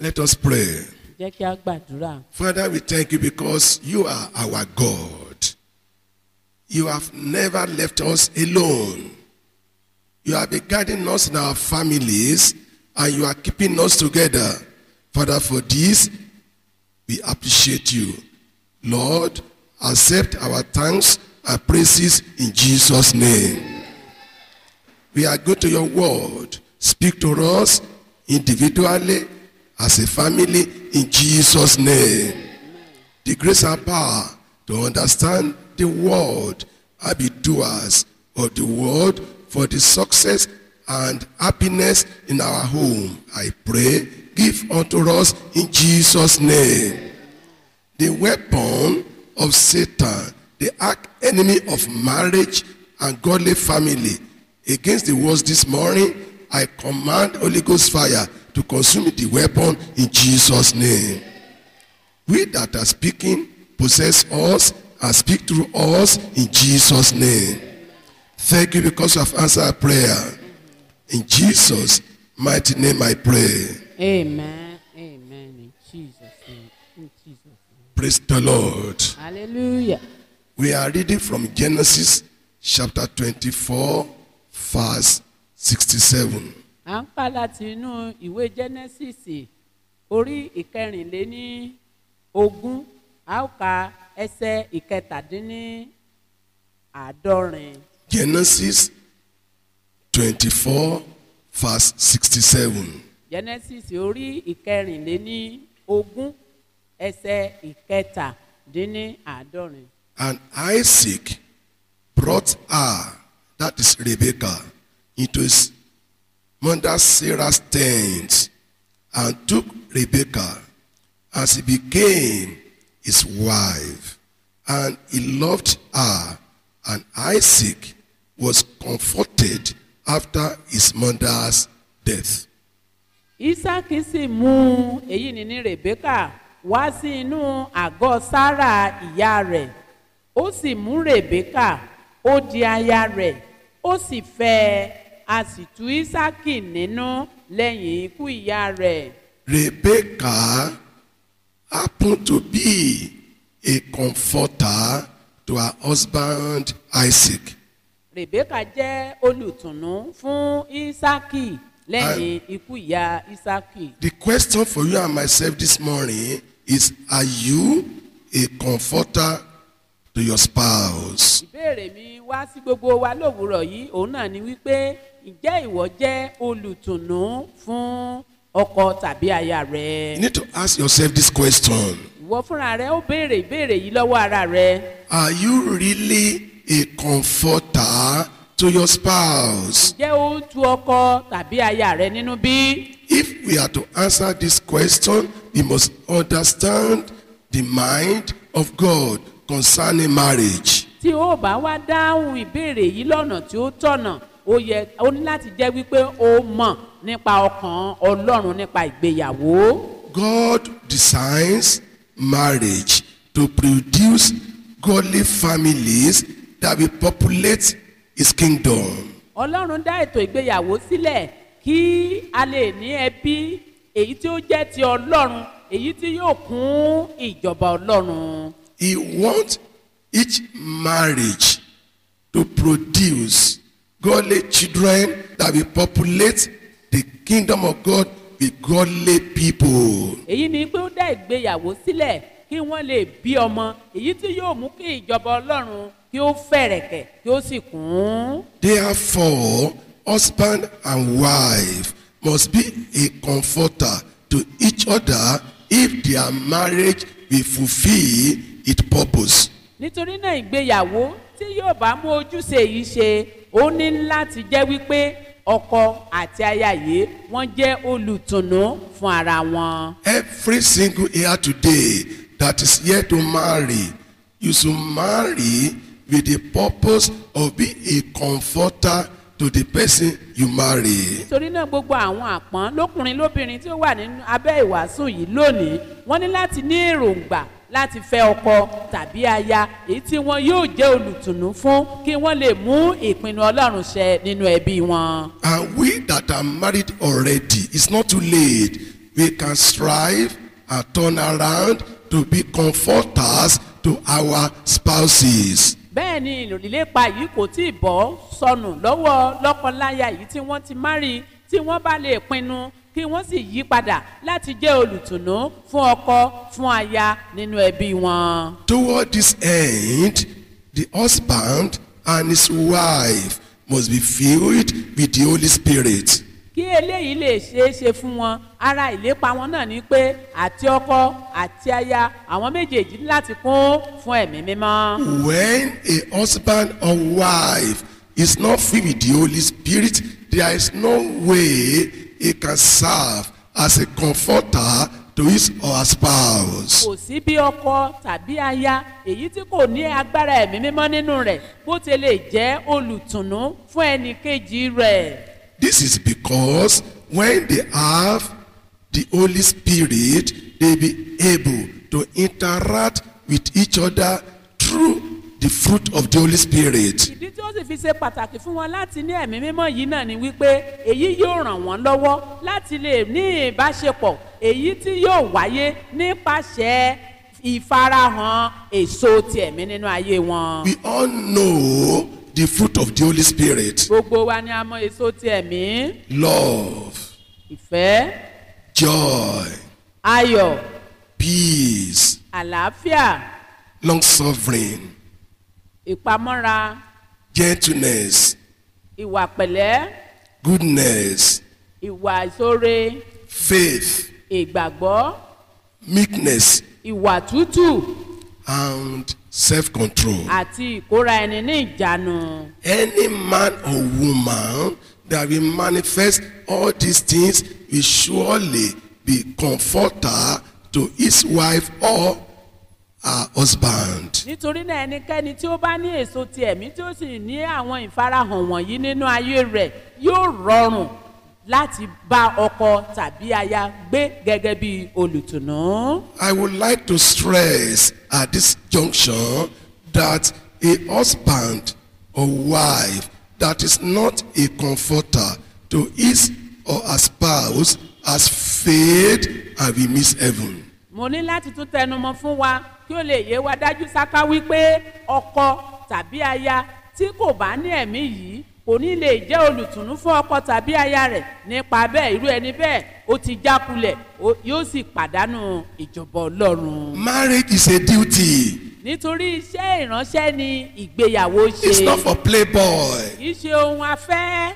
Let us pray. jẹ́ kí a gbàdúrà. Father, we thank you because you are our God. You have never left us alone. You have been guiding us in our families and you are keeping us together. Father, for this, we appreciate you. Lord, accept our thanks and praises in Jesus' name. We are going to your word. Speak to us individually, as a family, in Jesus' name. The grace and power to understand the word and be doers of the word for the success and happiness in our home. I pray, give unto us in Jesus' name. The weapon of Satan, the arch enemy of marriage and godly family, against the words this morning, I command Holy Ghost fire to consume the weapon in Jesus' name. We that are speaking possess us and speak through us in Jesus' name. Thank you because you have answered our prayer. In Jesus' mighty name I pray. amen amen in jesus name in jesus name Praise the Lord. hallelujah. We are reading from Genesis chapter 24, verse 67. à ń kà láti inú ìwé genesis orí ìkẹrìnléní ogún a ó ka ẹsẹ ìkẹtàdínní àádọ́rin Genesis 24, verse 67. genesis orí ìkẹrìnléní ogún ẹsẹ ìkẹtàdínní àádọ́rin. And Isaac brought her, that is Rebekah, into his mother Sarah's tent and took Rebekah as he became his wife. And he loved her, and Isaac was comforted after his mother's death. isaki sì mú èyí ní ní rebeka wá sí inú àgọ́ sára ìyá rẹ̀ ó sì mú rebeka ó di aya rẹ̀ ó sì fẹ́ ẹ a sì tú isaki nínú lẹ́yìn ikú ìyá rẹ̀ Rebekah happened to be a comforter to her husband Isaac. rebeka jẹ́ olùtùnú fún isaki lẹ́yìn ikú ìyá isaki. The question for you and myself this morning is Are you a comforter to your spouse? ìbéèrè mi wá sí gbogbo wa lówùúrọ̀ yìí òun náà ni wípé ǹjẹ́ ìwọ jẹ́ olùtùnú fún ọkọ tàbí aya You rẹ? need to ask yourself this question ìwọ fúnra rẹ ó béèrè ìbéèrè yìí lọ́wọ́ ara rẹ. Are you really a comforter to your spouse? ǹjẹ́ ó ń tu ọkọ tàbí aya rẹ nínú bí? If we are to answer this question, we must understand the mind of God concerning marriage. tí ó bá wá dáhùn ìbéèrè yìí lọ́nà tí ó tọ̀nà ó yẹ ó ní láti jẹ́ wípé ó mọ̀ nípa ọkàn ọlọ́run nípa ìgbéyàwó. God designs marriage to produce godly families that will populate his kingdom. ọlọ́run dá ètò ìgbéyàwó sílẹ̀ kí a lè ní ẹbí èyí tí ó jẹ́ ti ọlọ́run èyí tí yóò kún ìjọba ọlọ́run. He wants each marriage to produce godly children that will populate the kingdom of God with godly people. èyí ni pé ó dá ìgbéyàwó sílẹ̀ kí wọ́n lè bí ọmọ èyí tí yóò mú kí ìjọba ọlọ́run kí ó fẹ̀rẹ̀kẹ̀ kí ó sì kún. Therefore, husband and wife must be a comforter to each other if their marriage will fulfill its purpose. nítorí náà ìgbéyàwó tí yóò bá mú ojúṣe yìí ṣe ó ní láti jẹ́ wípé ọkọ àti aya yìí wọ́n jẹ́ olùtùnú fún ara wọn. Every single here today that is yet to marry, you should marry with the purpose of being a comforter to the person you marry. nítorí náà gbogbo àwọn àpọ́n lókùnrin lóbìnrin tí ó wà nínú abẹ́ ìwàásù yìí lónìí wọ́n ní láti ní èròǹgbà láti fẹ́ ọkọ tàbí aya èyí tí wọn yóò jẹ́ olùtùnú fún kí wọ́n lè mú ìpinnu ọlọ́run ṣẹ nínú ẹbí wọn. And we that are married already, it's not too late. we can strive and turn around to be comforters to our spouses. bẹ́ẹ̀ ni ìlépa yìí kò tí ì bọ́ sọnù lọ́wọ́ lọ́kọláya yìí tí wọ́n ti márì tí wọ́n bá lè pinnu kí wọ́n sì yí padà láti jẹ́ olùtùnú fún ọkọ fún aya nínú ẹbí wọn. Toward this end, the husband and his wife must be filled with the Holy Spirit. kí eléyìí lè ṣeé ṣe fún wọn ara ìlépa wọn náà ni pé àti ọkọ àti aya àwọn méjèèjì ní láti kún fún ẹ̀mí mímọ́. When a husband or wife is not filled with the Holy Spirit, there is no way he can serve as a comforter to his or her spouse. kò sí bí ọkọ tàbí aya èyí tí kò ní agbára ẹ̀mí mímọ́ nínú rẹ̀ bó ti lè jẹ́ olùtùnú fún ẹnì kejì rẹ̀. This is because when they have the Holy Spirit, they be able to interact with each other through the fruit of the Holy Spirit. ìdí tí ó sì fi ṣe pàtàkì fún wọn láti ní ẹ̀mí mímọ́ yìí náà ni wípé èyí yóò ràn wọ́n lọ́wọ́ láti lè ní ìbáṣepọ̀ èyí tí yóò wáyé nípasẹ̀ ìfarahàn èso ti ẹ̀mí nínú ayé wọn. We all know the fruit of the Holy Spirit. gbogbo wa ni a mọ èso ti ẹ̀mí Love, ìfẹ́ joy, ayọ̀ peace, àlàáfíà long suffering, ìpamọ́ra gentleness, ìwà pẹ̀lẹ́ goodness, ìwà ìṣoore faith, ìgbàgbọ́ meekness, ìwà tútù and self-control. àti ìkóra ẹni ní ìjánu. Any man or woman that will manifest all these things will surely be comforter to his wife or her husband. nítorí náà ẹnikẹ́ni tí ó bá ní èso ti ẹ̀mí tí ó sì ní àwọn ìfarahàn wọ̀nyí nínú ayé rẹ̀ yóò rọrùn láti bá ọkọ tàbí aya gbé gẹ́gẹ́ bí olùtùnú. I would like to stress at this junction that a husband or wife that is not a comforter to his or her spouse has failed and will miss heaven. mo ní láti tún tẹnumọ́ fún wa kí ó lè yé wa dájú sáká wípé ọkọ tàbí aya tí kò bá ní ẹ̀mí yìí kò ní lè jẹ́ olùtùnú fún ọkọ tàbí aya rẹ̀ nípa bẹ́ẹ̀ irú ẹni bẹ́ẹ̀ ó ti jákulẹ̀ ó- yóò sì pàdánù ìjọba ọlọ́run. Marriage is a duty. nítorí iṣẹ́ ìránṣẹ́ ni ìgbéyàwó It's not ṣe for playboy. kì í ṣe ohun afẹ́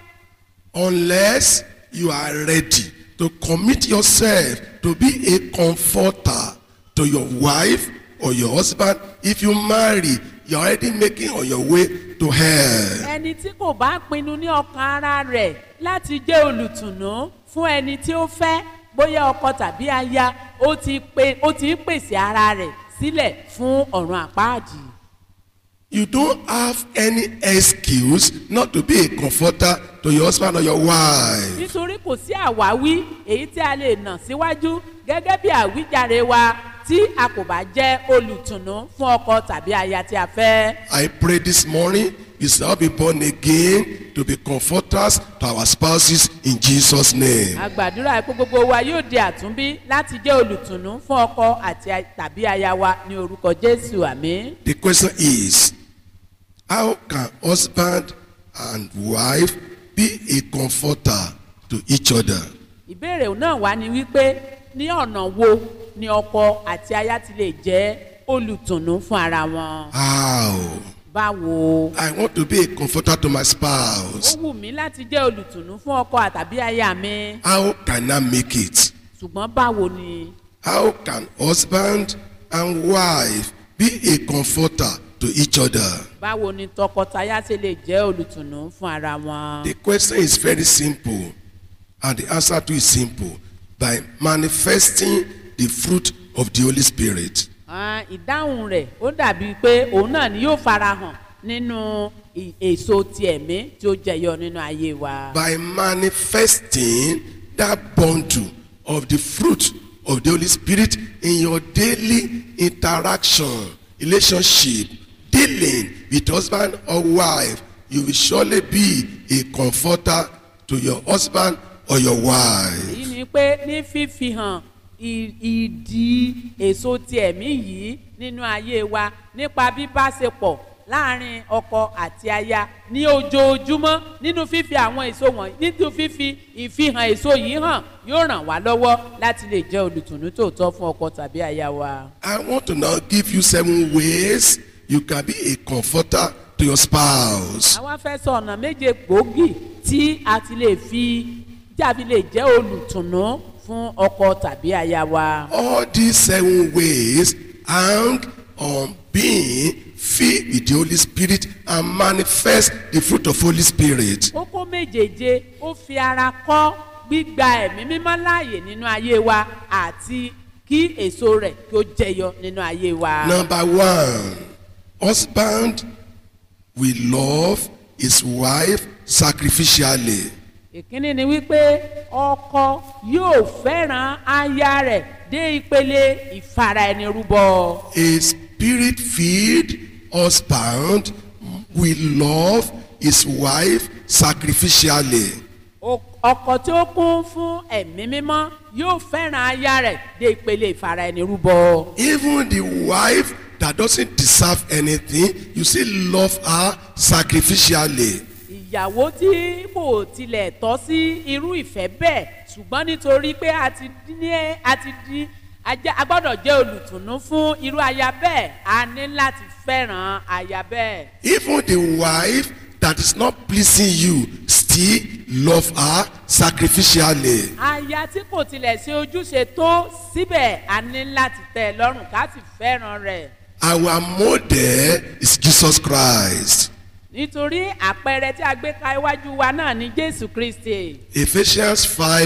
Unless you are ready to commit yourself to be a comforter to your wife or your husband. If you marry, you're already making on your way to hell. ẹni tí kò bá pinnu ní ọkàn ara rẹ̀ láti jẹ́ olùtùnú fún ẹni tí ó fẹ́ bóyá ọkọ tàbí aya ó ti pe ó ti ń pèsè ara rẹ̀ sílẹ̀ fún ọ̀run àpáàdì. You don't have any excuse not to be a comforter to your husband or your wife. nítorí kò sí àwáwí èyí tí a lè nà síwájú gẹ́gẹ́ bí àwíjàre wa tí a kò bá jẹ́ olùtùnú fún ọkọ tàbí aya tí a fẹ́. I pray this morning you shall be born again to be comforters to our spouses in Jesus' name. a gbàdúrà pé gbogbo wa yóò di àtúnbí láti jẹ́ olùtùnú fún ọkọ àti a- tàbí aya wa ní orúkọ jésù àmì. The question is, how can husband and wife be a comforter to each other? ìbéèrè náà wá ni wípé ní ọ̀nà wo ni ọkọ àti aya ti lè jẹ́ olùtùnú fún ara wọn. How? báwo I want to be a comforter to my ó spouse. wù mí láti jẹ́ olùtùnú fún ọkọ àtàbí aya mi How can I make it? ṣùgbọ́n báwo ni How can husband and wife be a comforter to each other? báwo ni tọkọtaya ṣe lè jẹ́ olùtùnú fún ara wọn. The question is very simple, and the answer to it is simple by manifesting the fruit of the Holy Spirit. Ah, ìdáhùn rẹ̀ ó dàbí pé òun náà ni yóò farahàn nínú ì- èso ti ẹ̀mí tí ó jẹyọ nínú ayé wa. By manifesting that bundle of the fruit of the Holy Spirit in your daily interaction, relationship, dealing with husband or wife, you will surely be a comforter to your husband or your wife. èyí ni ni pé ní fífi hàn ì- ìdí èso ti ẹ̀mí yìí nínú ayé wa nípa bíbáṣepọ̀ láàrin ọkọ àti aya ní ojoojúmọ́ nínú fífi àwọn èso wọ̀nyí nínú fífi ìfihàn èso yìí hàn yóò ràn wá lọ́wọ́ láti lè jẹ́ olùtùnú tòótọ́ fún ọkọ tàbí aya wa. I want to now give you seven ways you can be a comforter to your spouse. àwa fẹ́ sọ ọ̀nà méje gbòógì tí a ti lè fi tí a fi lè jẹ́ olùtùnú fún ọkọ tàbí aya wa. All these seven ways hang on being filled with the Holy Spirit and manifest the fruit of Holy Spirit. kókó méjèèje ó fi ara kọ́ gbígba ẹ̀mí mímọ́ láàyè nínú ayé wa àti kí èso rẹ̀ kí ó jẹyọ nínú ayé wa. Number one, husband will love his wife sacrificially. ìkíní ni wípé ọkọ yóò fẹ́ràn aya rẹ̀ dé ìpele ìfara ẹni rúbọ. A spirit filled husband will love his wife sacrificially. O- ọkọ tí ó kún fún ẹ̀mí mímọ́ yóò fẹ́ràn aya rẹ̀ dé ìpele ìfara ẹni rúbọ. Even the wife that doesn't deserve anything, you still love her sacrificially. ìyàwó tí kò tilẹ̀ tọ́ sí irú ìfẹ́ bẹ́ẹ̀ ṣùgbọ́n nítorí pé a ti di ní a ti di a jẹ́- a gbọ́dọ̀ jẹ́ olùtùnú fún irú aya bẹ́ẹ̀ a ní láti fẹ́ràn aya bẹ́ẹ̀. Even the wife that is not pleasing you, still love her sacrificially. aya tí kò tilẹ̀ ṣe ojúṣe tó síbẹ̀ a ní láti tẹ́ ẹ lọ́rùn ká sì fẹ́ràn rẹ̀. Our model is Jesus Christ. nítorí àpẹẹrẹ tí a gbé ka iwájú wa náà ni jésù kristi. Ephesians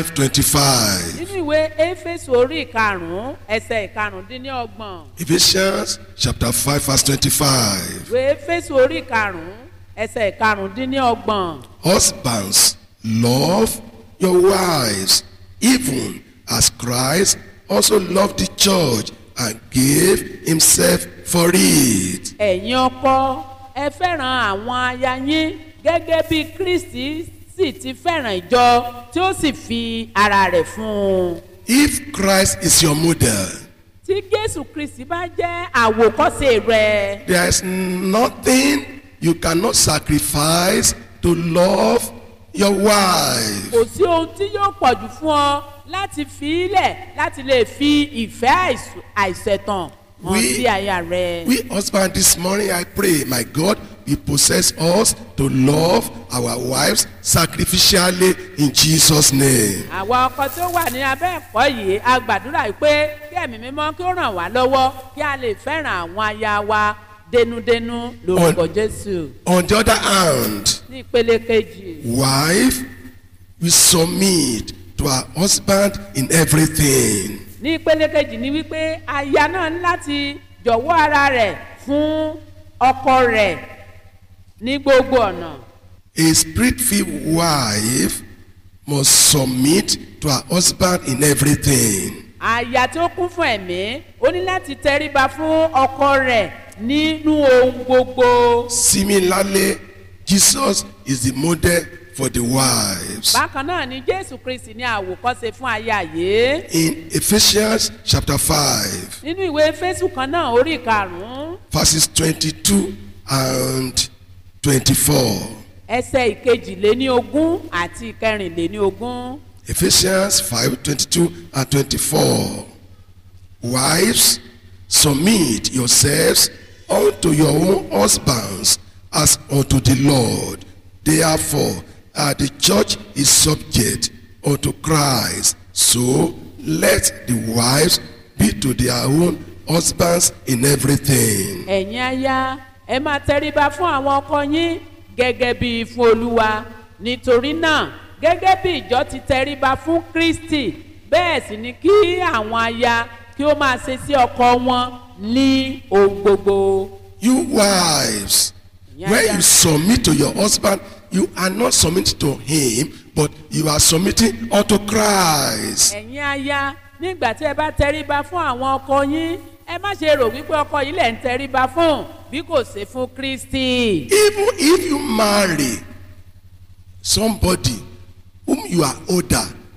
5:25. nínú ìwé éfésù orí ìkarùn-ún ẹsẹ̀ ìkarùndínlọ́gbọ̀n. Ephesians chapter 5 verse 25. ìwé éfésù orí ìkarùn-ún ẹsẹ̀ ìkarùndínlọ́gbọ̀n. Husbands, love your wives, even as Christ also loved the church and gave himself for it. ẹ̀yin ọkọ ẹ fẹ́ràn àwọn aya yín gẹ́gẹ́ bí kristi sì ti fẹ́ràn ìjọ tí ó sì fi ara rẹ̀ fún un. If Christ is your model, tí jésù kristi bá jẹ́ àwòkọ́ṣe rẹ̀ there is nothing you cannot sacrifice to love your wife. kò sí ohun tí yóò pọ̀jù fún ọ láti fi ilẹ̀ láti lè fi ìfẹ́ àìsù- àìṣẹ̀tàn hàn We- sí aya rẹ̀. We husband this morning I pray my God will possess us to love our wives sacrificially in Jesus name. àwa ọkọ tó wà ní abẹ́ ẹ̀kọ́ yìí a gbàdúrà yìí pé kí ẹ̀mí mímọ́ kí ó ràn wá lọ́wọ́ kí a lè fẹ́ràn àwọn aya wa denudenu lórúkọ jésù On the other hand, ní ìpele kejì. wife will submit to her husband in everything. ní ìpele kejì ni wípé aya náà ní láti jọ̀wọ́ ara rẹ̀ fún ọkọ rẹ̀ ní gbogbo ọ̀nà. A spirit-filled wife must submit to her husband in everything. àyà tí ó kún fún ẹ̀mí ó ní láti tẹríba fún ọkọ rẹ̀ nínú ohun gbogbo. Similarly, Jesus is the model for the wives. bákan náà ni jésù kristi ní àwòkọ́ṣe fún aya yìí. In Ephesians chapter 5, nínú ìwé fésù kan náà orí karùn-ún verses 22 and 24. ẹsẹ̀ ìkejìléní ogún àti ìkẹrìnléní ogún. Ephesians 5 22 and 24. Wives, submit yourselves unto your own husbands as unto the Lord. Therefore, as the church is subject unto Christ, so let the wives be to their own husbands in everything. ẹ̀yin aya ẹ máa tẹríba fún àwọn ọkọ yín gẹ́gẹ́ bí fún olúwa nítorí náà gẹ́gẹ́ bí ìjọ ti tẹríba fún kristi bẹ́ẹ̀ sì ni kí àwọn aya kí ó máa ṣe sí ọkọ wọn ní ohun gbogbo. You wives, Yeah, when yeah. you submit to your husband, you are not submitting to him, but you are submitting unto Christ. ẹ̀yin aya nígbà tí ẹ bá tẹríba fún àwọn ọkọ yín ẹ má ṣe rò wípé ọkọ yìí lẹ̀ ń tẹríba fún bí kò ṣe fún kristi. Even if you marry somebody whom you are older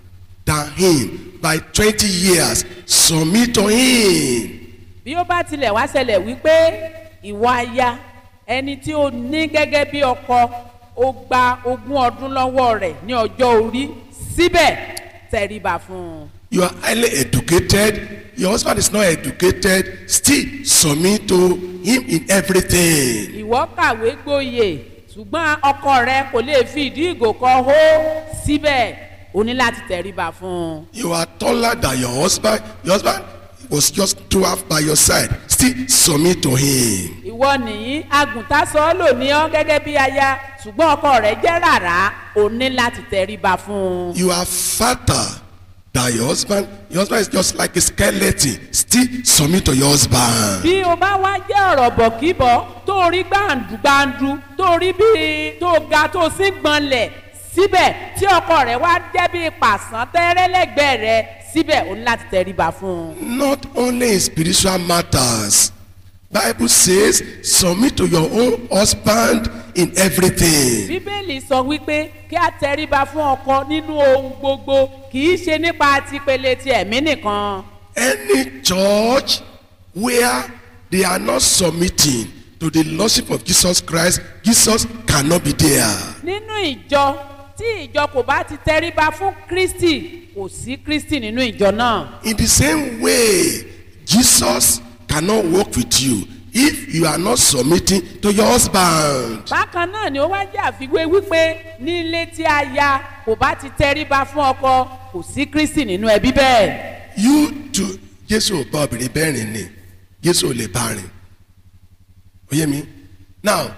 than him by 20 years, submit to him. bí ó bá tilẹ̀ wá ṣẹlẹ̀ wípé ìwọ aya ẹni tí ó ní gẹ́gẹ́ bí ọkọ ó gba ogún ọdún lọ́wọ́ rẹ̀ ní ọjọ́ orí síbẹ̀ tẹríba fún un. You are highly educated, your husband is not educated, still submit to him in everything. ìwọ kàwé gboyè ṣùgbọ́n ọkọ rẹ kò lè fi ìdí ìgò kan hó síbẹ̀ o ní láti tẹríba fún un. You are taller than your husband, your husband was just two half by your side, still submit to him. ìwọ nìyí agùntàn sọ ọ́ lò ní ọ́ gẹ́gẹ́ bí aya ṣùgbọ́n ọkọ rẹ̀ jẹ́ rárá o ní láti tẹríba fún un. You are fatter than your husband, your husband is just like a skeleton, still submit to your husband. bí o bá wá jẹ́ ọ̀rọ̀ bọ̀kíbọ̀ tó rí gbàǹdùgbàǹdù tó rí bí tó ga tó sí gbọ̀nlẹ̀ síbẹ̀ tí ọkọ rẹ̀ wá jẹ́ bí pàṣán tẹ́rẹ́lẹ́gbẹ̀ẹ́ rẹ̀ síbẹ̀ o ní láti tẹríba fún un. Not only in spiritual matters. Bible says, submit to your own husband in everything. bíbélì sọ wípé kí a tẹríba fún ọkọ nínú ohun gbogbo kì í ṣe nípa tipele ti ẹ̀mí nìkan. Any church where they are not submitting to the lordship of Jesus Christ, Jesus cannot be there. nínú ìjọ tí ìjọ kò bá ti tẹríba fún kristi kò sí kristi nínú ìjọ náà. In the same way, Jesus cannot work with you if you are not submitting to your husband. bákan náà ni ó wá jẹ́ àfiwé wípé nílé tí a ya kò bá ti tẹríba fún ọkọ kò sí kristi nínú ẹbí bẹ́ẹ̀. You too, Jésù ò bá obìnrin bẹ́ẹ̀ rìn ni, Jésù ò lè bá rìn. Oye mi? Now,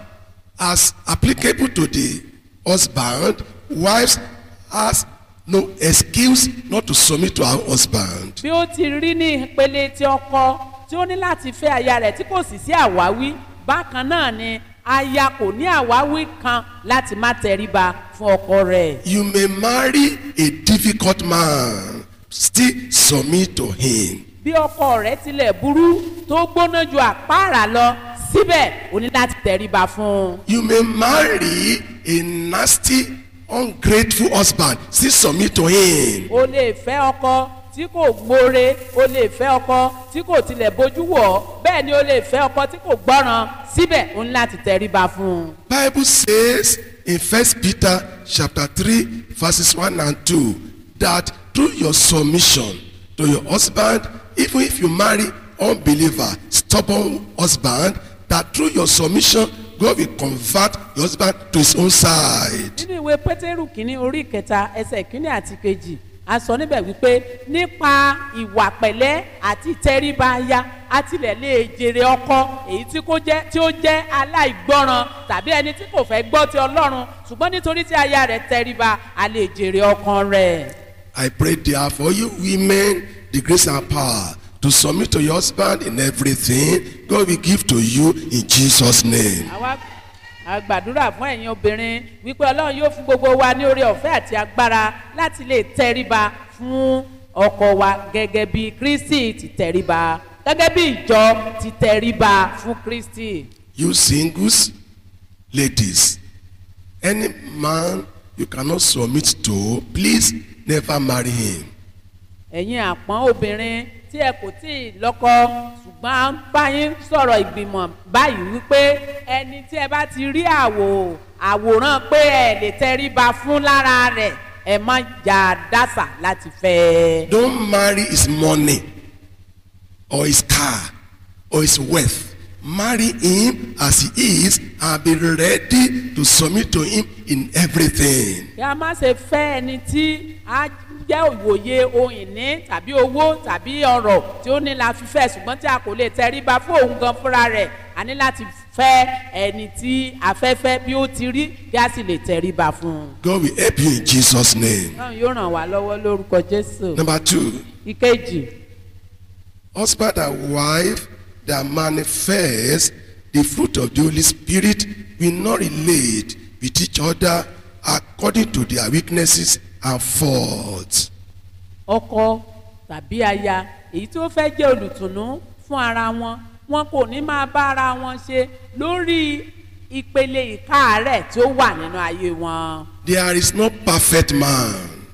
as applicable to the husband, wives has no excuse not to submit to her husband. bí ó ti rí ní ìpele tí ọkọ tí ó ní láti fẹ́ aya rẹ̀ tí kò sì sí àwáwí bákan náà ni aya kò ní àwáwí kan láti má tẹríba fún ọkọ rẹ̀. You may marry a difficult man, still submit to him. bí ọkọ rẹ̀ tilẹ̀ burú tó gbóná ju àpáàrà lọ síbẹ̀ o ní láti tẹríba fún un. You may marry a nasty, ungrateful husband, still submit to him. o lè fẹ́ ọkọ tí kò gbóore o lè fẹ́ ọkọ tí kò tilẹ̀ bójú wọ̀ ọ́ bẹ́ẹ̀ ni o lè fẹ́ ọkọ tí kò gbọ́ràn síbẹ̀ o ní láti tẹríba fún un. Bible says in First Peter chapter 3 verses 1 and 2 that through your submission to your husband, even if you marry unbeliever, stubborn husband, that through your submission, God will convert your husband to his own side. nínú ìwé pétérù kínní orí ìkẹta ẹsẹ̀ kínní àti kejì a sọ níbẹ̀ wípé nípa ìwà pẹ̀lẹ́ àti tẹríba aya a tilẹ̀ lè jèrè ọkọ èyí tí kò jẹ́ tí ó jẹ́ aláìgbọ́ràn tàbí ẹni tí kò fẹ́ gbọ́ ti ọlọ́run ṣùgbọ́n nítorí tí aya rẹ̀ tẹríba a lè jèrè ọkàn rẹ̀. I pray there for you women the grace and power to submit to your husband in everything God will give to you in Jesus' name. àwa a gbàdúrà fún ẹ̀yin obìnrin wípé ọlọ́run yóò fún gbogbo wa ní oore ọ̀fẹ́ àti agbára láti lè tẹríba fún ọkọ wa gẹ́gẹ́ bí kristi ti tẹríba gẹ́gẹ́ bí ìjọ ti tẹríba fún kristi. You singles, ladies, any man you cannot submit to, please never marry him. ẹ̀yin àpọ́n obìnrin tí ẹ kò tí ì lọ́kọ ṣùgbọ́n à ń bá yín sọ̀rọ̀ ìgbìmọ̀ báyìí wípé ẹni tí ẹ bá ti rí àwò àwòrán pé ẹ lè tẹríba fún lára rẹ̀ ẹ má jà dásà láti fẹ́ ẹ. Don't marry his money or his car or his wealth. Marry him as he is and be ready to submit to him in everything. kí a má ṣe fẹ́ ẹni tí a jẹ́ òwòye ohun ìní tàbí owó tàbí ọrọ̀ tí ó ní la fi fẹ́ ṣùgbọ́n tí a kò lè tẹríba fún òun gan fúnra rẹ̀ a ní láti fẹ́ ẹni tí a fẹ́ fẹ́ bí ó ti rí kí a sì lè tẹríba fún un. God will help you in Jesus' name. náà yóò ràn wá lọ́wọ́ lórúkọ jésù. Number two, ìkejì husband and wife that manifest the fruit of the Holy Spirit will not relate with each other according to their weaknesses and faults. ọkọ tàbí aya èyí tó fẹ́ jẹ́ olùtùnú fún ara wọn wọn kò ní máa bá ara wọn ṣe lórí ìpele ìkáàárẹ̀ tí ó wà nínú ayé wọn. There is no perfect man.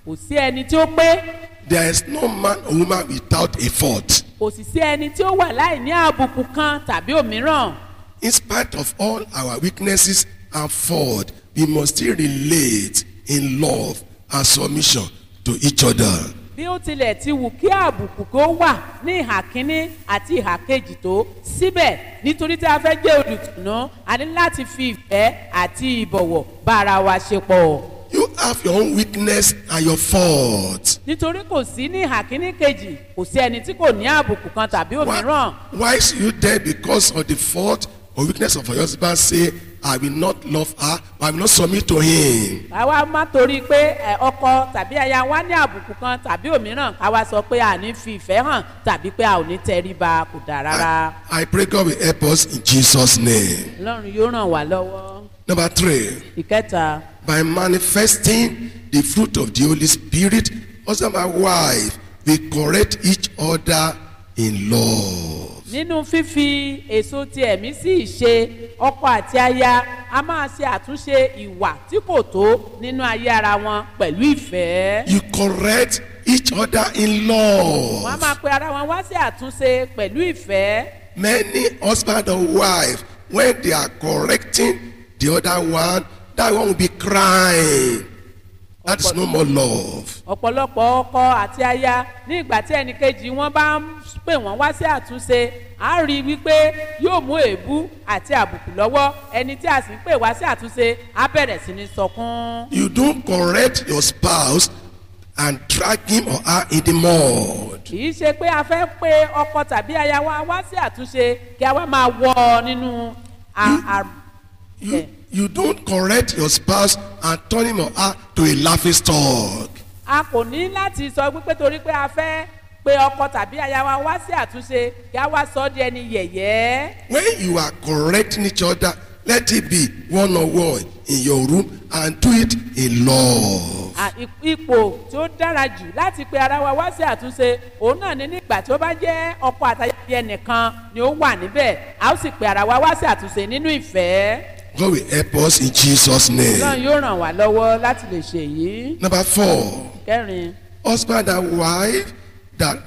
kò sí ẹni tí ó pé There is no man or woman without a fault. kò sì sí ẹni tí ó wà láì ní àbùkù kan tàbí òmíràn In spite of all our weaknesses and fault, we must still relate in love and submission to each other. bí ó tilẹ̀ ti wù kí àbùkù kó wà ní ìhà kínní àti ìhà kejì tó síbẹ̀ nítorí tí a fẹ́ jẹ́ olùtùnú a ní láti fi ìfẹ́ àti ìbọ̀wọ̀ bá ara wa ṣe pọ̀ You have your own weakness and your fault. nítorí kò sí ní ìhà kínní kejì kò sí ẹni tí kò ní àbùkù kan tàbí òmíràn Why, why should you there because of the fault or weakness of your husband say, I will not love her, I will not submit to him? káwa má torí pé ẹ, ọkọ tàbí aya wa ní àbùkù kan tàbí òmíràn káwa sọ pé a ní fi ìfẹ́ hàn tàbí pé a ò ní tẹríba kò dáa rárá I, I pray God will help us in Jesus' name. ọlọ́run yóò ràn wá lọ́wọ́ Number three, ìkẹta by manifesting the fruit of the Holy Spirit, husband and wife will correct each other in love. nínú fífi èso ti ẹ̀mí sí ìṣe ọkọ àti aya a máa ṣe àtúnṣe ìwà tí kò tó nínú ayé ara wọn pẹ̀lú ìfẹ́. You correct each other in wọ́n á love. máa pe ara wọn wá sí àtúnṣe pẹ̀lú ìfẹ́. Many husband and wife, when they are correcting the other one, that one will be crying. That is no more love. ọ̀pọ̀lọpọ̀ ọkọ àti aya ní ìgbà tí ẹnìkejì wọn bá ń pè wọ́n wá sí àtúnṣe a rí i wípé yóò mú èébú àti àbùkù lọ́wọ́ ẹni tí a sì ń pè wá sí àtúnṣe á bẹ̀rẹ̀ sí ní sọkún. You don't correct your spouse and drag him or her in the mud. kì í ṣe pé a fẹ́ pe ọkọ tàbí aya wa wá sí àtúnṣe kí a wá máa wọ ọ nínú a- a- You, ẹ̀. you don't correct your spouse and turn him or her to a laughing stock. a kò ní láti sọ wípé torí pé a fẹ́ pe ọkọ tàbí aya wa wá sí àtúnṣe kí a wá sọ ọ́ di ẹni yẹ̀yẹ́. When you are correcting each other, let it be one on one in your room and do it in love. À, ip- ipò tí ó dára jù láti pe ara wa wá sí àtúnṣe òun náà ní nígbà tí ó bá jẹ́ ọkọ àtàyè ẹnìkan ni ó wà níbẹ̀ a ó sì pe ara wa wá sí àtúnṣe nínú ìfẹ́ God will help us in Jesus' name. náà yóò ràn wá lọ́wọ́ láti lè ṣe èyí. Number four, kẹrin husband and wife that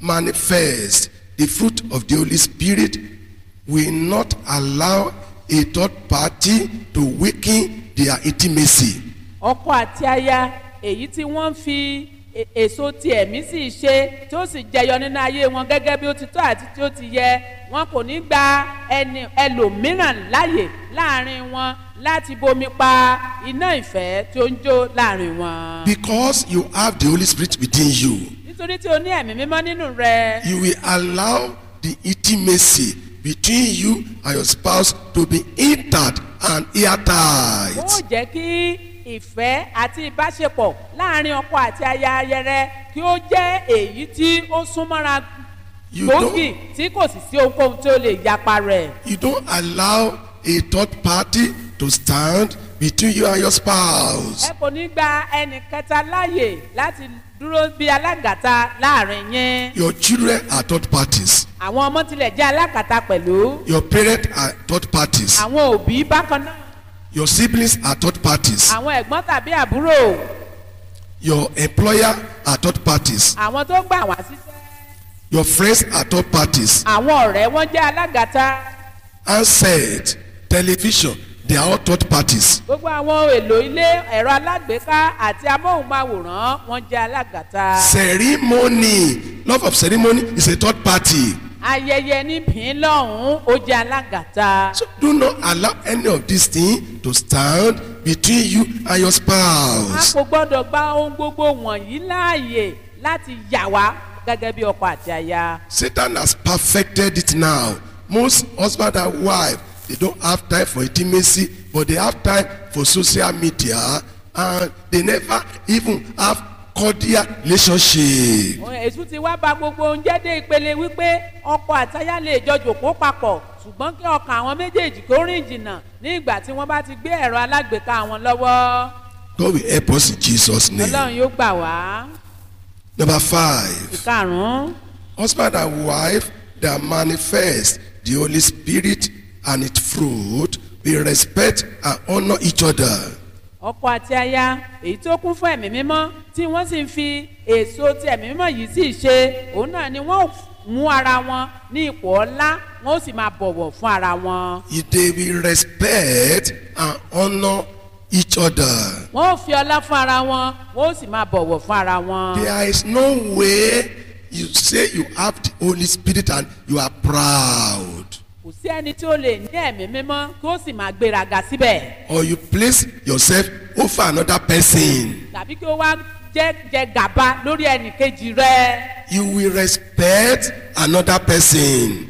manifest the fruit of the Holy Spirit will not allow a third party to weaken their intimacy. ọkọ àti aya èyí tí wọ́n ń fi e- èso ti ẹ̀mí sì ṣe tí ó sì jẹyọ nínú ayé wọn gẹ́gẹ́ bí ó ti tọ́ àti tí ó ti yẹ wọn kò ní gba ẹni ẹlòmíràn láàyè láàrin wọn láti bomi pa iná ìfẹ́ tí ó ń jó láàrin wọn. Because you have the Holy Spirit within you, nítorí tí o ní ẹ̀mí mímọ́ nínú rẹ you will allow the intimacy between you and your spouse to be intact and ó airtight. jẹ́ kí ìfẹ́ àti ìbáṣepọ̀ láàrin ọkọ àti aya ayẹrẹ kí ó jẹ́ èyí tí ó súnmọ́ra You gbòógì don't, tí kò sì sí ohunkóhun tí ó lè yapa rẹ̀. you don't allow a third party to stand between you and your spouse. ẹ kò ní gba ẹnì kẹta láàyè láti dúró bí alágàta láàrin yín. Your children are third parties. àwọn ọmọ tilẹ̀ jẹ́ alágàta pẹ̀lú. Your parents are third parties. àwọn òbí bákan náà. Your siblings are third parties. àwọn ẹ̀gbọ́n tàbí àbúrò. Your employer are third parties. àwọn tó gbà wá síṣẹ́. Your friends are third parties. àwọn ọ̀rẹ́ wọn jẹ́ alágàta. Handset, television, they are all third parties. gbogbo àwọn ohun èlò ilé ẹ̀rọ alágbèéká àti amóhùnmáwòrán wọn jẹ́ alágàta. Ceremony, love of ceremony is a third party. ayẹyẹ níbìn lọ́hùn-ún ó jẹ́ alágàta. So do not allow any of these things to stand between you and your a spouse. kò gbọ́dọ̀ gba ohun gbogbo wọ̀nyí láàyè láti yà wá gẹ́gẹ́ bí ọkọ àti aya. Satan has perfected it now. Most husband and wife, they don't have time for intimacy, but they have time for social media, and they never even have cordial relationship. èṣù ti wá ba gbogbo oúnjẹ dé ìpele wípé ọkọ àtayá lè jọ jòkó papọ̀ ṣùgbọ́n kí ọkàn àwọn méjèèjì kó rìn jìnnà ní ìgbà tí wọ́n bá ti gbé ẹ̀rọ alágbèéká wọn lọ́wọ́ God will help us in Jesus' name. ọlọ́run yóò gbà wá. Number five, ìkarùn-ún husband and wife that manifest the Holy Spirit and its fruit will respect and honor each other. ọkọ àti aya èyí tó kún fún ẹ̀mí mímọ́ tí wọ́n sì ń fi èso ti ẹ̀mí mímọ́ yìí sì ṣe òun náà ni wọ́n mú ara wọn ní ipò ọlá wọ́n ó sì máa bọ̀wọ̀ fún ara wọn. If they will respect and honor each other. wọ́n ó fi ọlá fún ara wọn wọ́n ó sì máa bọ̀wọ̀ fún ara wọn. There is no way you say you have the Holy Spirit and you are proud. kò sí ẹni tí ó lè ní ẹ̀mí mímọ́ kí ó sì máa gbéraga síbẹ̀ Or you place yourself over another person. tàbí kí ó wá jẹ́ jẹ gàba lórí ẹnì kejì rẹ̀. You will respect another person.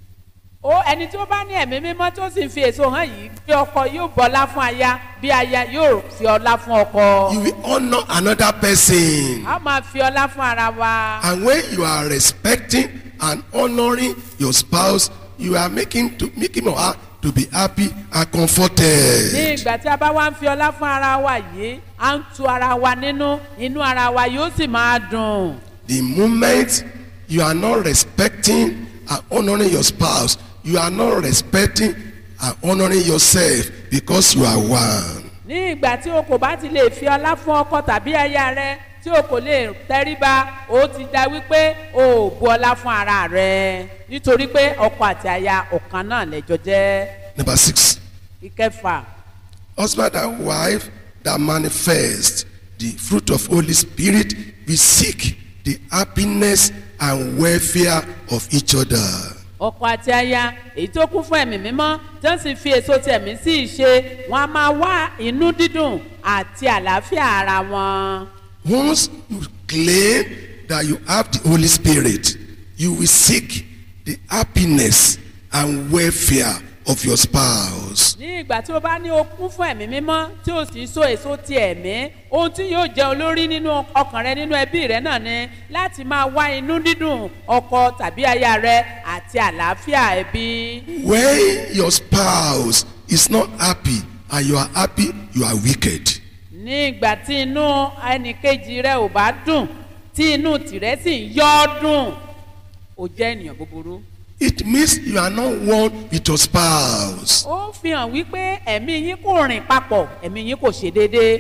ó ẹni tí ó bá ní ẹ̀mí mímọ́ tó sì ń fi èso hàn yìí bí ọkọ yóò bọ́lá fún aya bí aya yóò fi ọlá fún ọkọ. You will honor another person. a máa fi ọlá fún ara wa. And when you are respecting and honoring your spouse, you are making to make him or her to be happy and ní comforted. ìgbà tí a bá wá ń fi ọlá fún ara wa yìí à ń tu ara wa nínú inú ara wa yóò sì máa dùn. The moment you are not respecting and honoring your spouse, you are not respecting and honoring yourself because you are one. ní ìgbà tí o kò bá ti lè fi ọlá fún ọkọ tàbí aya rẹ tí o kò lè tẹríba o ti da wípé o ò bu ọlá fún ara rẹ nítorí pé ọkọ àti aya ọ̀kan náà lẹ́jọ́ jẹ́ Number six, ìkẹfà. husband and wife that manifest the fruit of Holy Spirit, we seek the happiness and welfare of each other. ọkọ àti aya èyí tó kún fún ẹ̀mí mímọ́ tí wọ́n sì fi èso ti ẹ̀mí sí ìṣe wọn a máa wá inú dídùn àti àlàáfíà ara wọn. Once you claim that you have the Holy Spirit, you will seek the happiness and welfare of your spouse. ní ìgbà tí o bá ní o kún fún ẹ̀mí mímọ́ tí o sì so èso ti ẹ̀mí ohun tí yóò jẹ́ olórí nínú ọkàn rẹ nínú ẹbí rẹ náà ni láti máa wá inú dídùn ọkọ tàbí aya rẹ àti àlàáfíà ẹbí. When your spouse is not happy and you are happy, you are wicked. ní ìgbà tí inú ẹnìkejì rẹ ò bá dùn tí inú tìrẹ sì ń yọ́ ọ́ dùn ó jẹ́ ènìyàn búburú. It means you are not one with your spouse. ó fi hàn wípé ẹ̀mí yín kò rìn papọ̀ ẹ̀mí yín kò ṣe déédéé.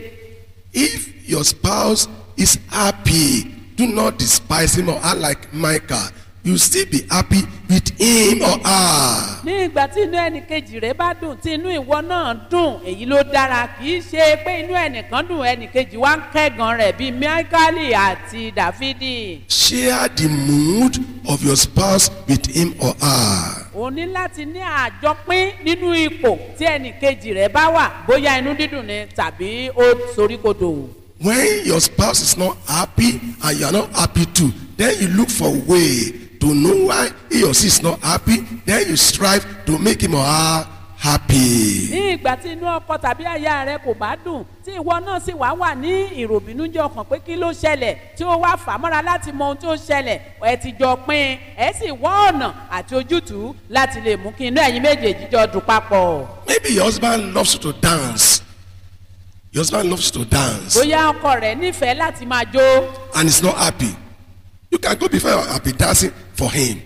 If your spouse is happy, do not despise him or her like Micah. You still be happy with him or her. ní ìgbà tí inú ẹnìkejì rẹ bá dùn tí inú ìwọ náà dùn èyí ló dára kì í ṣe pé inú ẹnìkan dùn ẹnìkejì wá ń kẹ́gàn rẹ̀ bíi michaeli àti dáfídì. Share the mood of your spouse with him or her. o ní láti ní àjọpín nínú ipò tí ẹnìkejì rẹ bá wà bóyá inú dídùn ni tàbí ó soríkodò. When your spouse is not happy and you are not happy too, then you look for a way to know why he or she is not happy. Then you strive to make him or her happy. ní ìgbà tí inú ọkọ tàbí aya rẹ kò bá dùn tí ìwọ náà sì wá wà ní ìròbìnújẹ ọkàn pé kí ló ṣẹlẹ̀ tí ó wá fà mọ́ra láti mọ ohun tó ṣẹlẹ̀ ẹ ti jọ pín ẹ sì wá ọ̀nà àti ojútùú láti lè mú kí inú ẹ̀yin méjèèjì jọ dùn papọ̀. Maybe your husband loves you to dance. Your husband loves you to dance bóyá ọkọ rẹ nífẹ̀ẹ́ láti máa jó and is not happy. You can go before and be dancing for him.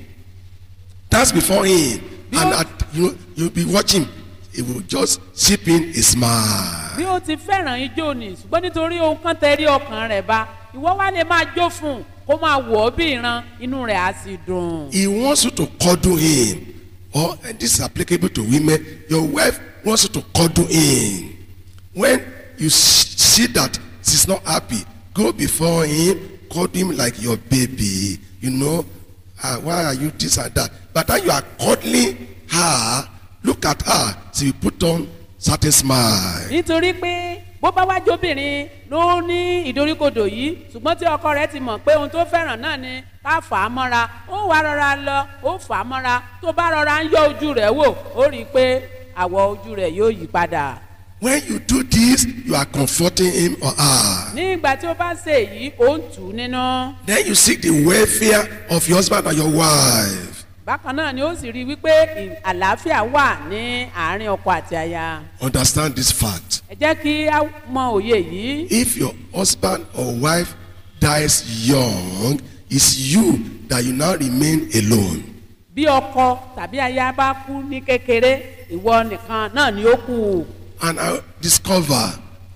Dance before him. And at, you know, you'll be watching. He will just chip in a smile. bí ó ti fẹ́ràn ijó ni ṣùgbọ́n nítorí ohun kan tẹ̀rí ọkàn rẹ̀ bá ìwọ wá lè máa jó fún un kó máa wọ̀ ọ́ bí ìran inú rẹ̀ á sì dùn. He wants you to cuddle him. Or and this is applicable to women. Your wife wants you to cuddle him. When you s- see that she's not happy, go before him, cuddle him like your baby. You know, ah, why are you this and that? But then you are cuddling her, look at her. She will put on certain smile. nítorí pé bó bá wá jóbìnrin ló ní ìdoríkodò yìí ṣùgbọ́n tí ọkọ rẹ̀ ti mọ̀ pé ohun tó fẹ́ràn náà ni ká fà á mọ́ra ó wá rọra lọ ó fà á mọ́ra tó bá rọra ń yọ ojú rẹ̀ wò ó rí i pé àwọ̀ ojú rẹ̀ yóò yí padà. When you do this, you are comforting him or her. ní ìgbà tí ó bá ṣe èyí ó ń tù ú nínú. Then you seek the welfare of your husband and your wife. bákan náà ni ó sì rí i wípé ì- àlàáfíà wà ní àárín ọkọ àti aya. Understand this fact. ẹ jẹ́ kí á mọ òye yìí. If your husband or wife dies young, it's you that you now remain alone. bí ọkọ tàbí aya bá kú ní kékeré ìwọ nìkan náà ni ó kù. And I discover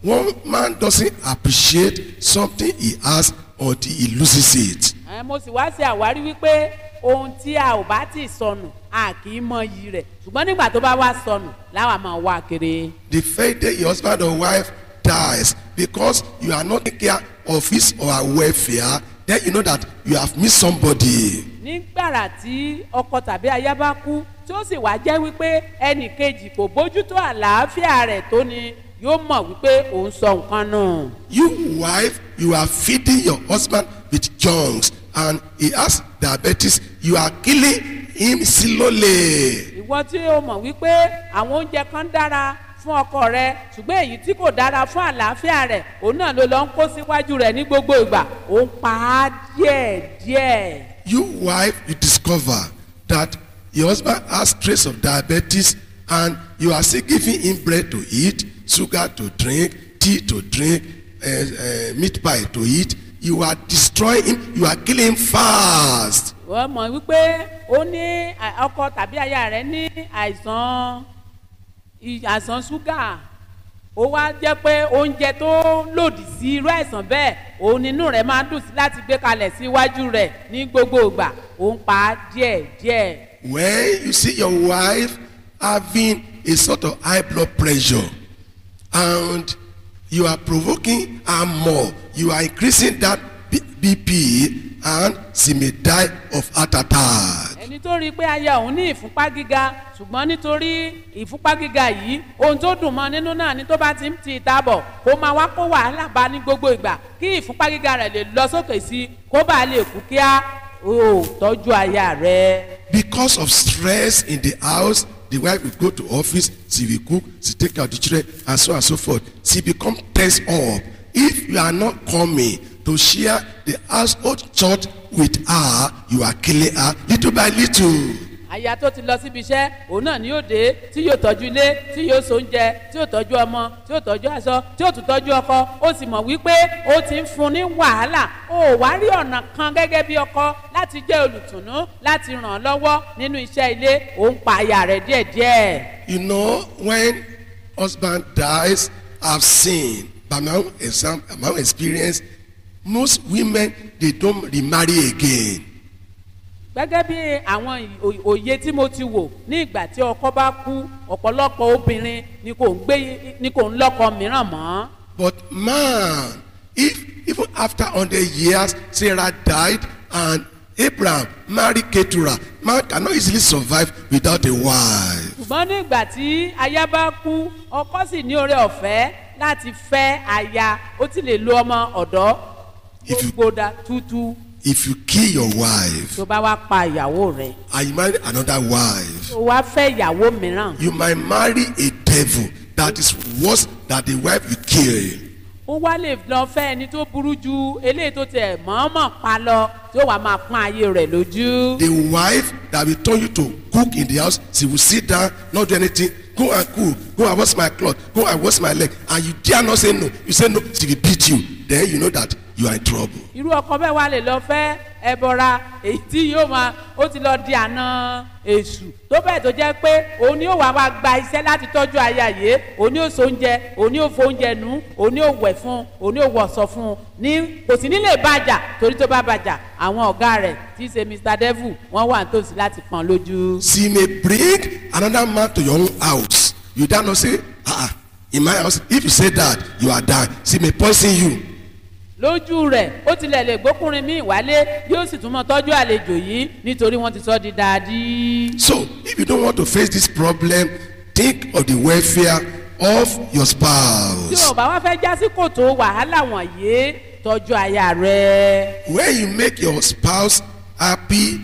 one man doesn't appreciate something he has until he loses it. Ẹ, mo sì wá sí àwárí wípé ohun tí a ò bá tì sọnù a kì í mọ iyì rẹ̀ ṣùgbọ́n nígbà tó bá wá sọnù láwa máa wá kiri. The fact that your husband or wife dies because you are not taking care of his or her welfare, then you know that you have missed somebody. nígbàrà tí ọkọ tàbí aya bá kú tí ó sì wá jẹ́ wípé ẹnì kejì kò bójútó àlàáfíà rẹ̀ tó ni yóò mọ̀ wípé òun sọ nǹkan nù. You wife, you are feeding your husband with junks and he has diabetes. You are killing him slowly. ìwọ tí o mọ̀ wípé àwọn oúnjẹ kan dára fún ọkọ rẹ ṣùgbọ́n èyí tí kò dára fún àlàáfíà rẹ̀ òun náà ló lọ ń kó síwájú rẹ̀ ní gbogbo ìgbà òun pa á díẹ̀díẹ̀. You wife, you discover that your husband has trace of diabetes and you are still giving him bread to eat, sugar to drink, tea to drink, uh, uh, meat pie to eat. You are destroying him. You are killing him fast. wọ́n mọ̀ wípé ó ní à- ọkọ tàbí aya rẹ̀ ní àìsàn i- àìsàn ṣúgà ó wá jẹ́ pé oúnjẹ tó lòdì sí irú àìsàn bẹ́ẹ̀ òun nínú rẹ̀ máa ń dùn sí láti gbé kalẹ̀ síwájú rẹ̀ ní gbogbo ìgbà òun pa á díẹ̀díẹ̀. When you see your wife having a sort of high blood pressure and you are provoking her more, you are increasing that B- BP and she may die of heart attack. ẹni tó rí i pé aya òun ní ìfúnpá gíga ṣùgbọ́n nítorí ìfúnpá gíga yìí ohun tó dùn mọ́ nínú náà ni tó bá ti ń ti ìta bọ̀ kó máa wá kó wàhálà bá ní gbogbo ìgbà kí ìfúnpá gíga rẹ̀ lè lọ sókè sí i kó bàa lè kú kíá o tọ́jú aya rẹ̀. Because of stress in the house, the wife will go to office, she will cook, she take care of the children, and so on and so forth. She become tense up. If you are not coming to share the household church with her, you are killing her little by little. aya tó ti lọ síbi iṣẹ́ òun náà ni yóò dé tí yóò tọ́jú ilé tí yóò so oúnjẹ tí yóò tọ́jú ọmọ tí yóò tọ́jú aṣọ tí yóò tún tọ́jú ọkọ ó sì mọ̀ wípé ó ti ń fún ní wàhálà ó wá rí ọ̀nà kan gẹ́gẹ́ bí ọkọ láti jẹ́ olùtùnú láti ràn án lọ́wọ́ nínú iṣẹ́ ilé òun pa aya rẹ̀ díẹ̀díẹ̀. You know, when husband dies, I've seen by my own example, my own experience, most women they don't remarry again. gẹ́gẹ́ bí àwọn ì- ò- òye tí mo ti wò ní ìgbà tí ọkọ bá kú ọ̀pọ̀lọpọ̀ obìnrin ni kò ń gbé ni kò ń lọ́kọ mìíràn mọ́. But man, if even after 100 years, Sarah died and Abraham married Keturah, man cannot easily survive without a wife. ṣùgbọ́n ní ìgbà tí aya bá kú ọkọ sì ní oore ọ̀fẹ́ láti fẹ́ aya ó ti lè lo ọmọ ọ̀dọ́ If you- gbódà tútú If you kill your wife tó bá wá pa ìyàwó rẹ̀ and you marry another wife, tó wá fẹ́ ìyàwó mìíràn you might marry a devil that is worse than the wife you kill. ó wá lè lọ fẹ́ ẹni tó burú ju eléyìí tó tẹ̀ mọ́ọ́mọ́ pa lọ tí ó wàá máa pọ́n ayé rẹ̀ lójú. The wife that will turn you to cook in the house, she will sit down, not do anything. Go and cook. Go and wash my cloth. Go and wash my leg. And you dare not say no. You say no, she will beat you. Then you know that you are in trouble. irú ọkọ bẹ́ẹ̀ wá lè lọ fẹ́ ẹbọra èyí tí yóò máa ó ti lọ di àna èṣù tó bẹ́ẹ̀ tó jẹ́ pé òun ni ó wàá wá gba iṣẹ́ láti tọ́jú aya yìí òun ni ó so oúnjẹ òun ni ó fo oúnjẹ nù òun ni ó wẹ̀ fún òun ni ó wọ̀sọ̀ fún un ní kò sí nílé bàjà torí tó bá bàjà àwọn ọ̀gá rẹ̀ tí í ṣe mr devil wọ́n wà nítòsí láti pọ́n lójú. She may bring another man to your own house. You dare not say, ah, ah, in my house. If you say that, you are dying. She may poison you. lójú rẹ̀ ó tilẹ̀ lè gbókùnrin míì wálé yóò sì tún mọ tọ́jú àlejò yìí nítorí wọ́n ti sọ di dáadí. So, if you don't want to face this problem, think of the welfare of your tí spouse. o bá wá fẹ́ já sí kòtò wàhálà wọ̀nyí tọ́jú aya rẹ. when you make your spouse happy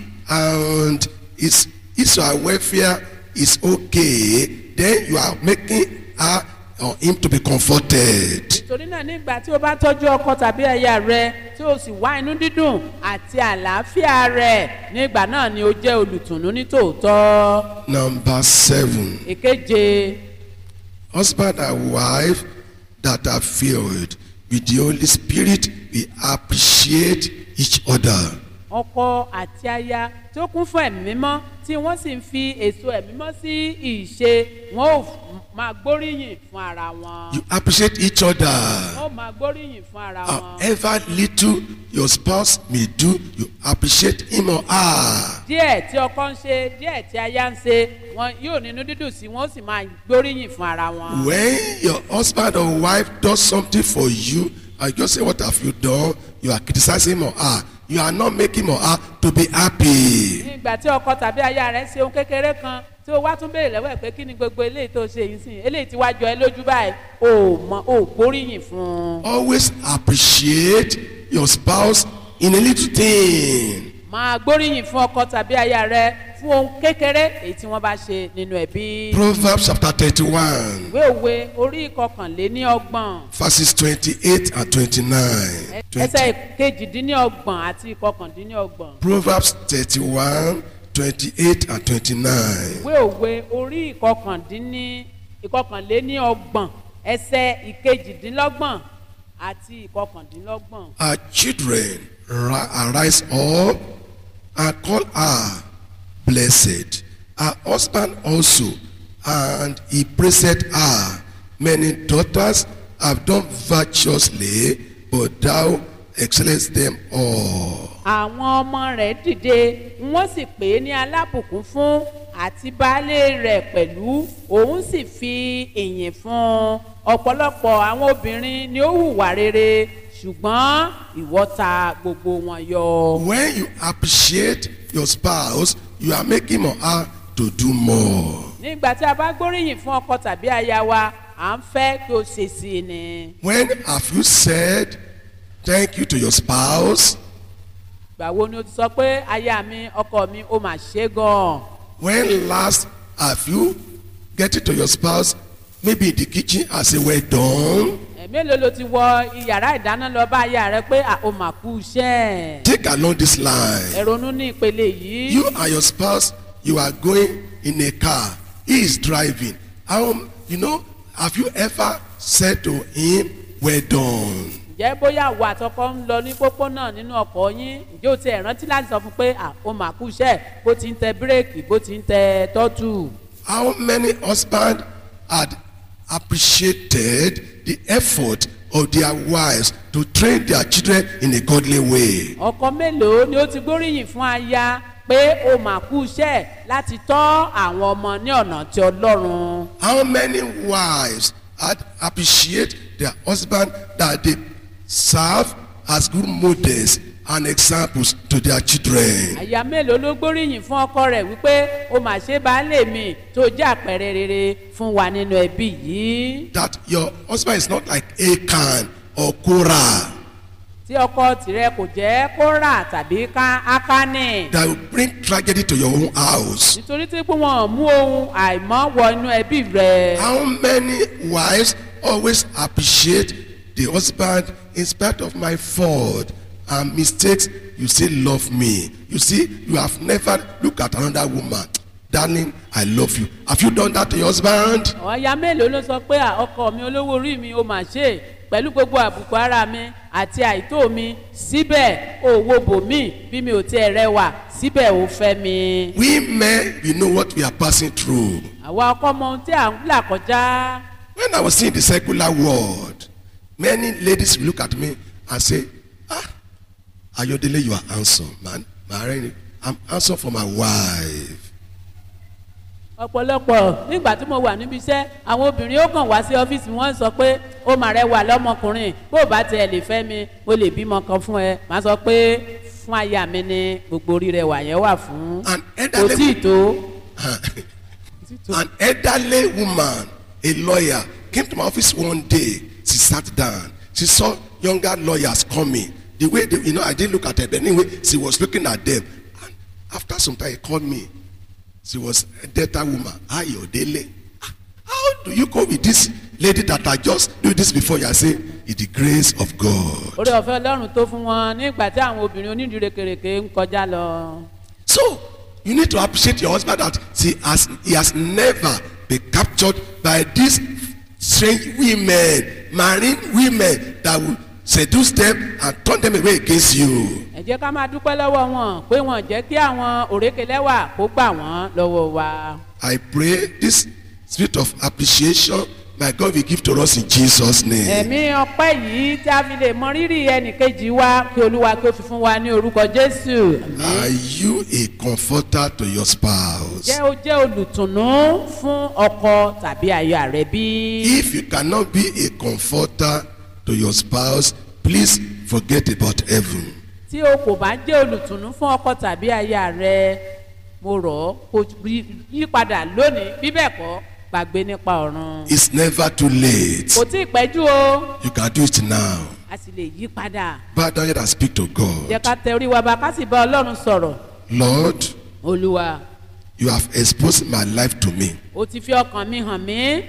and his his or her welfare is okay then you are making her or him to be comforted nítorí náà nígbà tí o bá tọ́jú ọkọ tàbí aya rẹ tí o sì wá inú dídùn àti àlàáfíà rẹ nígbà náà ni o jẹ́ olùtùnú ní tòótọ́. number seven èkeje husband and wife that are filled with the holy spirit we appreciate each other ọkọ àti aya tí ó kún fún ẹ̀mí mímọ́ tí wọ́n sì ń fi èso ẹ̀mí mímọ́ sí ìṣe wọn ò f- máa gbóríyìn fún ara wọn. You appreciate each other. wọ́n ò máa gbóríyìn fún ara wọn. However little your spouse may do, you appreciate him or her. díẹ̀ tí ọkọ ń ṣe díẹ̀ tí aya ń ṣe wọn yóò nínú dídùn sí wọn ó sì máa gbóríyìn fún ara wọn. When your husband or wife does something for you, and you just say, What have you done? You are criticizing him or her. You are not making him or her to be happy. nígbà tí ọkọ tàbí aya rẹ ṣe ohun kékeré kan tí o wá tún béèrè lọ́wọ́ ẹ̀ pé kí ni gbogbo eléyìí tó ṣe yìí sìn eléyìí tí wàá jọ ẹ lójú báyìí o mọ o gbóríyìn fún un. Always appreciate your spouse in a little thing. máa gbóríyìn fún ọkọ tàbí aya rẹ fún ohun kékeré èyí tí wọ́n bá ṣe nínú ẹbí. Proverbs chapter 31, ìwé òwe orí ìkọkànléní ọgbọ̀n verses 28 and 29. ẹsẹ̀ 20. kejìdínlọ́gbọ̀n àti ìkọkàndínlọ́gbọ̀n. Proverbs 31, 28 and 29. ìwé òwe orí ìkọkàndínní ìkọkànléní ọgbọ̀n ẹsẹ̀ ìkejìdínlọ́gbọ̀n àti ìkọkàndínlọ́gbọ̀n. Our children ri- arise up and call her blessed. Her husband also, and he praised her. Many daughters have done virtuously, but thou excellest them all. àwọn ọmọ rẹ̀ dìde wọ́n sì pè é ní alábùkún fún àti baálé rẹ̀ pẹ̀lú òun sì fi ìyìn fún un ọ̀pọ̀lọpọ̀ àwọn obìnrin ni ó hùwà rere ṣùgbọ́n ìwọ ta gbogbo wọn yọ. When you appreciate your spouse, you are making him or her to do more. nígbà tí a bá gbóríyìn fún ọkọ tàbí aya wa à ń fẹ́ kí o ṣe sí i ni. When have you said thank you to your spouse? ìgbà wo ni o ti sọ pé aya mi ọkọ mi ó mà ṣe gan-an. When last have you get it to your spouse, maybe in the kitchen, and say, Well done? ẹ̀mélòó ló ti wọ iyàrá ìdáná lọ bá aya rẹ pé à, ó mà kú iṣẹ́. Take along this line. ẹ ronú ní ìpele yìí. You and your spouse, you are going in a car. He is driving. How, you know, have you ever said to him, Well done? ǹjẹ́ bóyá àwọ̀ àtọkọ ń lọ ní pópónà nínú ọkọ̀ yín ǹjẹ́ o ti ẹ̀ rántí láti sọ fún pé à, ó mà kú iṣẹ́ bó ti ń tẹ bírèkì bó ti ń tẹ tọ́tù. How many husbands had appreciated the effort of their wives to train their children in a godly way? ọkọ mélòó ni ó ti gbóríyìn fún aya pé ó mà kú iṣẹ́ láti tọ́ àwọn ọmọ ní ọ̀nà tí ọlọ́run. How many wives had appreciate their husband that they serve as good models and examples to their children? àyà mélòó ló gbóríyìn fún ọkọ rẹ̀ wípé ó mà ṣe baálé mi tó jẹ́ àpẹẹrẹ rere fún wa nínú ẹbí yìí. That your husband is not like Achan or Korah tí ọkọ tìrẹ kò jẹ́ kó rà tàbí ká ákánì. that will bring tragedy to your own house. nítorí tí pé wọn ò mú ohun àìmọ́ wọ inú ẹbí rẹ̀. How many wives always appreciate the husband in spite of my fault and mistakes? You still love me. You see, you have never looked at another woman. Darling, I love you. Have you done that to your husband? ọ̀ya mélòó ló sọ pé "À, ọkọ mi olówó orí mi ó mà ṣe pẹ̀lú gbogbo àbùkù ara mi àti àìtó mi síbẹ̀ òwò bò mí bí mi ò tiẹ̀ rẹwà síbẹ̀ ò fẹ́ mi. We men, we know what we are passing through. àwa ọkọ mọ ohun tí à ń là kọjá. When I was seeing the secular world, many ladies will look at me and say, Ah, Ayodele, you are handsome, man. Marine, I'm handsome for my wife. ọ̀pọ̀lọpọ̀ nígbà tí mo wà níbi iṣẹ́ àwọn obìnrin ó kàn wá sí ọ́fíìsì wọn sọ pé ó mà rẹwà lọ́mọkùnrin bó o bá tiẹ̀ lè fẹ́ mi mo lè bímọ kan fún ẹ màá sọ pé fún aya mi ni gbogbo orí rẹwà yẹn wà fún An kò tí ì elderly, tó. an elderly woman, a lawyer, came to my office one day. She sat down. She saw younger lawyers coming. The way they, you know, I didn't look at her, but anyway, she was looking at them. And after some time, he called me. She was a debtor woman. Ayodele. "Ah, How do you go with this lady that I just do this before you? I say, it's the grace of God. orí ọ̀fẹ́ ọlọ́run tó fún wọn nígbà tí àwọn obìnrin onídìrí kèrèké ń kọjá lọ. So you need to appreciate your husband that he has he has never been captured by these strange women, marine women that will seduce them and turn them away against you. ẹ ẹ jẹ́ ká máa dúpẹ́ lọ́wọ́ wọn pé wọ́n jẹ́ kí àwọn òrékelẹ́wà kó gbà wọ́n lọ́wọ́ wa. I pray this spirit of appreciation my God will give to us in Jesus' name. ẹ̀mí ọpẹ́ yìí tí a fi lè mọ rírì ẹnìkejì wa kí olúwa kí ó fi fún wa ní orúkọ jésù. Are you a comforter to your spouse? jẹ́ o jẹ́ olùtùnú fún ọkọ tàbí aya rẹ bí. If you cannot be a comforter to your spouse, please forget about heaven. tí o kò bá jẹ́ olùtùnú fún ọkọ tàbí aya rẹ mo rọ̀ ọ́ kó yí- yí padà lónìí bí bẹ́ẹ̀ kọ́ gbàgbé nípa ọ̀run. It's never too late. kò tí ì pẹ́jù o You can do it now. a sì lè yí padà. Bow down here and speak to jẹ́ God. ká tẹ orí wa bá ká sì bá ọlọ́run sọ̀rọ̀ Lord, olúwa you have exposed my life to me. o ti fi ọkàn mi hàn mí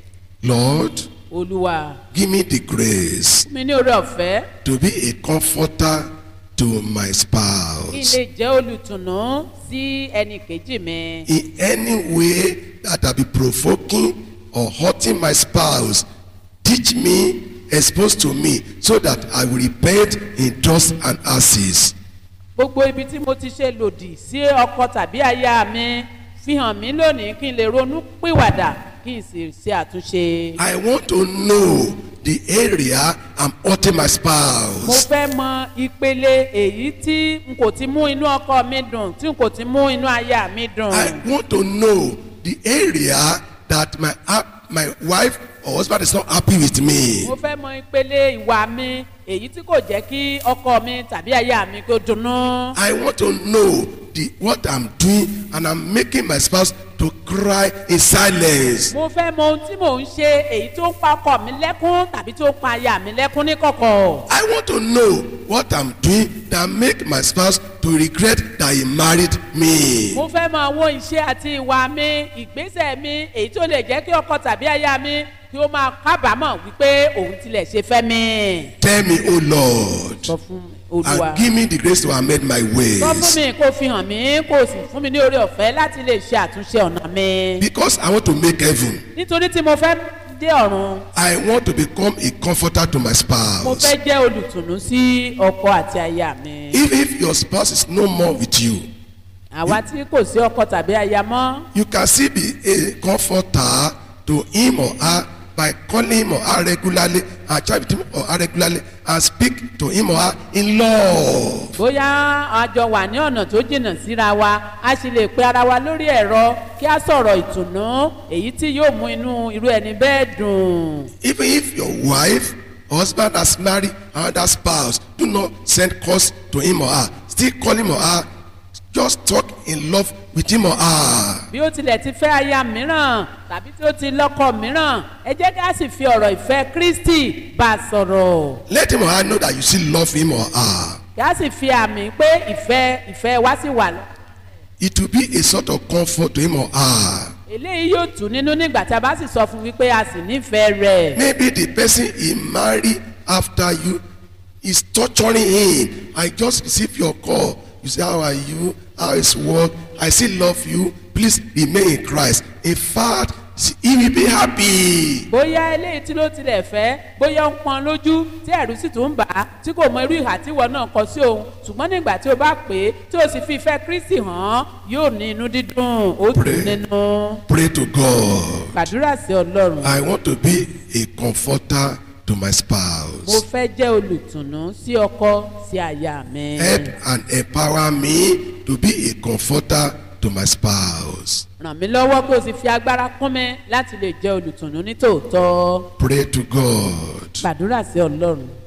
Lord, olúwa give me the grace fún mi ní oore ọ̀fẹ́ to be a comforter to my kí n spouse. lè jẹ́ olùtùnú sí ẹnì kejì mi. In any way that I be provoking or hurting my spouse, teach me, expose to me, so that I will repent in dust and ashes. gbogbo ibi tí mo ti ṣe lòdì sí ọkọ tàbí aya mi fi hàn mí lónìí kí n lè ronú pìwàdà kí n sì ṣe àtúnṣe. I want to know the area I'm hurting my mo spouse. fẹ́ mọ ìpele èyí tí n kò ti mú inú ọkọ mi dùn tí n kò ti mú inú aya mi dùn. I want to know the area that my hap- my wife or husband is not happy with me. mo fẹ́ mọ ìpele ìwà mi èyí tí kò jẹ́ kí ọkọ mi tàbí aya mi kó dunnú. I want to know the what I'm doing and I'm making my spouse to cry in silence. mo fẹ́ mọ ohun tí mò ń ṣe èyí tó ń pa ọkọ mi lẹ́kún tàbí tó ń pa aya mi lẹ́kún ní kọ̀kọ̀. I want to know what I'm doing that make my spouse to regret that he married me. mo fẹ́ mọ àwọn iṣẹ́ àti ìwà mi ìgbésẹ̀ mi èyí tó lè jẹ́ kí ọkọ tàbí aya mi kí ó máa kábàámọ̀ wípé òun tilẹ̀ ṣe fẹ́ mi. Tell me, oh Lord, sọ fún olúwa and give me the grace to amend my sọ fún ways. mi kó fi hàn mí kó sì fún mi ní oore ọ̀fẹ́ láti lè ṣe àtúnṣe ọ̀nà mi. Because I want to make heaven. nítorí tí mo fẹ́ dé ọ̀run I want to become a comforter to my mo spouse. fẹ́ jẹ́ olùtùnú sí ọkọ àti aya mi. Even if your spouse is no more with you, àwa tí kò sí ọkọ tàbí aya mọ́ you can still be a comforter to him or her by calling him or her regularly and chat with him or her regularly and speak to him or her in love. bóyá a jọ wà ní ọ̀nà tó jìnnà síra wa a sì lè pe ara wa lórí ẹ̀rọ kí a sọ̀rọ̀ ìtùnú èyí tí yóò mú inú irú ẹni bẹ́ẹ̀ dùn. Even if your wife or husband has married another spouse, do not send calls to him or her. Still call him or her. Just talk in love with him or her. bí ó tilẹ̀ ti fẹ́ aya mìíràn tàbí tí ó ti lọ́kọ mìíràn ẹ jẹ́ kí a sì fi ọ̀rọ̀ ìfẹ́ kristi bá a sọ̀rọ̀ Let him or her know that you still love him or her. kí a sì fi àmì pé ìfẹ́ ìfẹ́ wá sí wà lọ. It will be a sort of comfort to him or her. eléyìí yóò tù nínú nígbà tí a bá sì sọ fún wípé a sì nífẹ̀ẹ́ rẹ̀. Maybe the person he married after you is torturing him. I just received your call. You say, How are you? How is work? I still love you. Please remain in Christ. In fact, he will be happy. bóyá eléyìí tí ló tilẹ̀ fẹ́ bóyá ó ń pọn lójú tí ẹ̀rù sì tún ń bà á tí kò mọ irú ìhà tí ìwọ náà kọ sí òun ṣùgbọ́n nígbà tí o bá pè é tí o sì fi ìfẹ́ kristi hàn án yóò ní inú dídùn ó tù Pray. nínú Pray to God. gbàdúrà sí ọlọ́run. I want to be a comforter to my mo spouse. fẹ́ jẹ́ olùtùnú sí ọkọ sí aya mi. Help and empower me to be a comforter to my spouse. ràn mí lọ́wọ́ kí o sì fi agbára kún mi láti lè jẹ́ olùtùnú ní tòótọ́. Pray to God. gbàdúrà sí ọlọ́run.